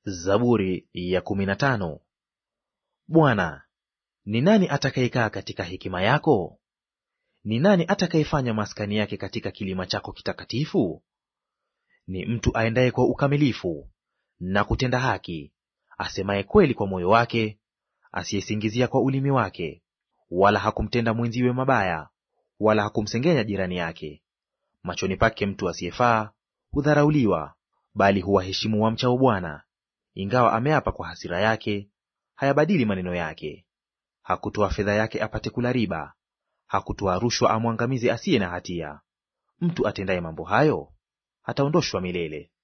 Zaburi ya kumi na tano. Bwana, ni nani atakayekaa katika hekima yako? Ni nani atakayefanya maskani yake katika kilima chako kitakatifu? Ni mtu aendaye kwa ukamilifu na kutenda haki, asemaye kweli kwa moyo wake, asiyesingizia kwa ulimi wake, wala hakumtenda mwenziwe mabaya, wala hakumsengenya jirani yake. Machoni pake mtu asiyefaa hudharauliwa, bali huwaheshimu wamchao Bwana. Ingawa ameapa kwa hasira yake, hayabadili maneno yake. Hakutoa fedha yake apate kula riba, hakutoa rushwa amwangamize asiye na hatia. Mtu atendaye mambo hayo hataondoshwa milele.